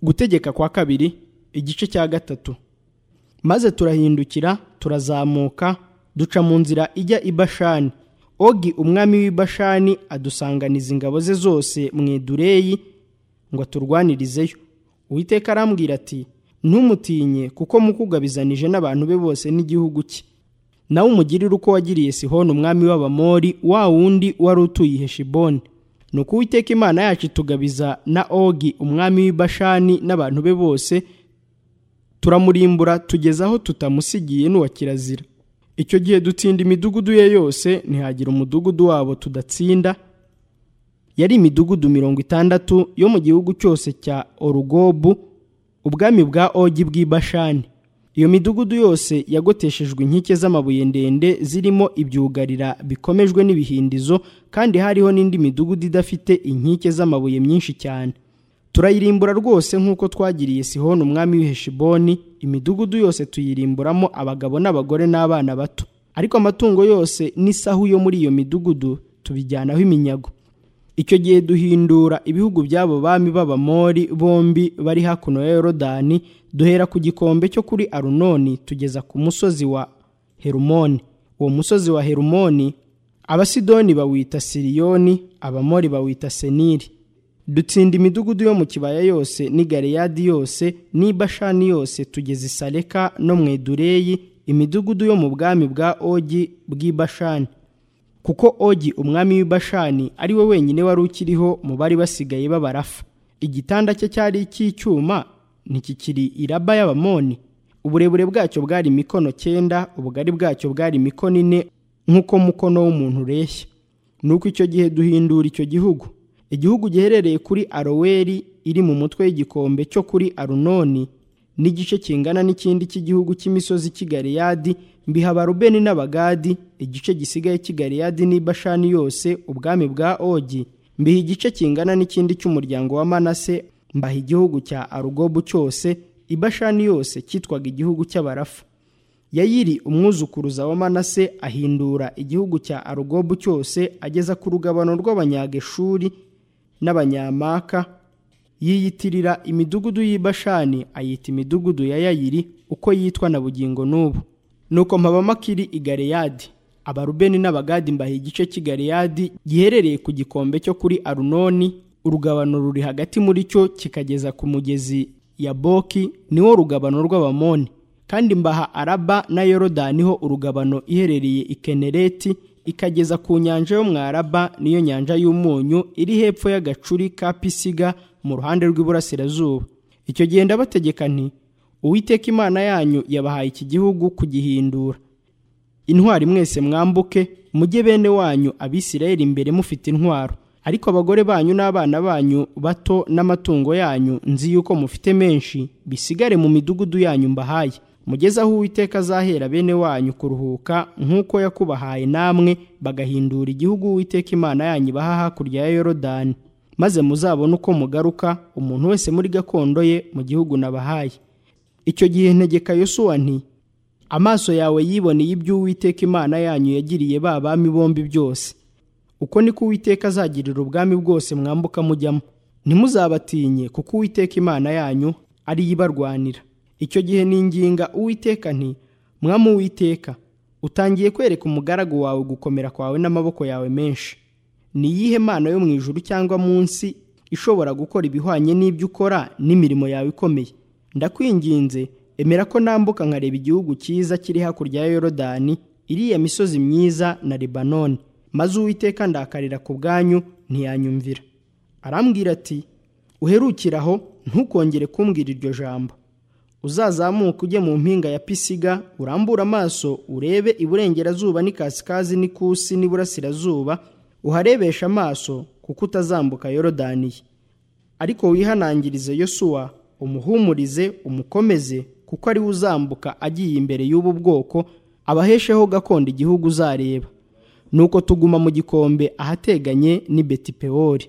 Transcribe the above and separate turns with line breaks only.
gutegeka kwa kabiri igice cya gatatu maze turahindukira turazamuka duca mu nzira ijya i bashani ogi umwami w'i bashani adusanganiza ingabo ze zose mu idureyi ngo aturwanirizeyo uwiteka arambwira ati ntumutinye kuko mukugabizanije n'abantu be bose n'igihugu cye nawe umugirire uko wagiriye sihoni umwami w'abamori wa wundi wari utuye heshiboni ni uko uwiteka imana yacu itugabiza na ogi umwami w'i bashani n'abantu be bose turamurimbura tugeza aho tutamusigiye n'uwa kirazira icyo gihe dutinda imidugudu ye yose ntihagire umudugudu wabo tudatsinda yari imidugudu mirongo itandatu yo mu gihugu cyose cya orugobu ubwami bwa ogi bw'ibashani iyo midugudu yose yagoteshejwe inkike z'amabuye ndende zirimo ibyugarira bikomejwe n'ibihindizo kandi hariho n'indi midugudu idafite inkike z'amabuye myinshi cyane turayirimbura rwose nk'uko twagiriye sihoni umwami w'iheshiboni imidugudu yose tuyirimburamo abagabo n'abagore n'abana bato ariko amatungo yose n'isahu yo muri iyo midugudu tubijyanaho iminyago icyo gihe duhindura ibihugu by'abo bami b'abamori bombi bari hakuno ya yorodani duhera ku gikombe cyo kuri arunoni tugeza ku musozi wa herumoni uwo musozi wa herumoni abasidoni bawita siriyoni abamori bawita seniri dutsinda imidugudu yo mu kibaya yose n'i gareyadi yose n'i bashani yose tugeze isareka no mu edureyi imidugudu yo mu bwami bwa ogi bw'i bashani kuko ogi umwami w'i bashani ari we wenyine wari ukiriho mu bari basigaye b'abarafa igitanda cye cyari icy'icyuma ntikikiri iraba y'abamoni uburebure bwacyo bwari imikono cyenda ubugari bwacyo bwari imikono ine nk'uko mukono w'umuntu ureshya ni uko icyo gihe duhindura icyo gihugu igihugu giherereye kuri aroweri iri mu mutwe y'igikombe cyo kuri arunoni n'igice kingana n'ikindi cy'igihugu cy'imisozi cy'igariyadi mbiha abarubeni n'abagadi igice gisigaye cy'igariyadi n'ibashani yose ubwami bwa ogi mbiha igice kingana n'ikindi cy'umuryango wa manase mbaha igihugu cya arugobu cyose ibashani yose cyitwaga igihugu cy'abarafu yayiri umwuzukuruza wa manase ahindura igihugu cya arugobu cyose ageza ku rugabano rw'abanyageshuri n'abanyamaka yiyitirira imidugudu y'ibashani ayita imidugudu ya yayiri uko yitwa na bugingo n'ubu nuko mpabamakiri i gareyadi abarubeni n'abagadi mbaha igice cy'i gareyadi giherereye ku gikombe cyo kuri arunoni urugabano ruri hagati muri cyo kikageza ku mugezi ya boki niwo rugabano rw'abamoni kandi mbaha araba na yorodani ho urugabano iherereye i kenereti ikageza ku nyanja yo mwaraba niyo nyanja y'umunyu iri hepfo y'agacuri ka pisiga mu ruhande rw'iburasirazuba icyo gihe ndabategeka nti uwiteka imana yanyu yabahaye iki gihugu kugihindura intwari mwese mwambuke mujye bene wanyu abisirayeli imbere mufite intwaro ariko abagore banyu n'abana banyu bato n'amatungo yanyu nzi yuko mufite menshi bisigare mu midugudu yanyu mbahaye mugeze aho uwiteka azahera bene wanyu kuruhuka nk'uko yakubahaye namwe bagahindura igihugu uwiteka imana yanyu ibaha hakurya ya yorodani maze muzabone uko mugaruka umuntu wese muri gakondo ye mu gihugu nabahaye icyo gihe ntegeka yosuwa nti amaso yawe yiboneye ibyo uwiteka imana yanyu yagiriye ba bami bombi byose uko niko uwiteka azagirira ubwami bwose mwambuka mujyamo ntimuzabatinye kuko uwiteka imana yanyu ariyo ibarwanira icyo gihe ninginga uwiteka nti mwamu uwiteka utangiye kwereka umugaragu wawe gukomera kwawe n'amaboko yawe menshi ni iyihe mana yo mu ijuru cyangwa munsi ishobora gukora ibihwanye n'ibyo ukora n'imirimo yawe ikomeye ndakwinginze emera ko nambuka nkareba igihugu cyiza kiri hakurya ya yorodani iriya misozi myiza na libanoni maze uwiteka ndakarira ku bwanyu ntiyanyumvira arambwira ati uherukiraho ntukongere kumbwira iryo jambo uzazamuka ujye mu mpinga ya pisiga urambure amaso urebe iburengerazuba n'ikasikazi n'ikusi n'iburasirazuba uharebesha amaso kuko utazambuka yorodaniye ariko wihanangirize yosuwa umuhumurize umukomeze kuko ariwe uzambuka agiye imbere y'ubu bwoko abahesheho gakondo igihugu uzareba nuko tuguma mu gikombe ahateganye n'ibetipewori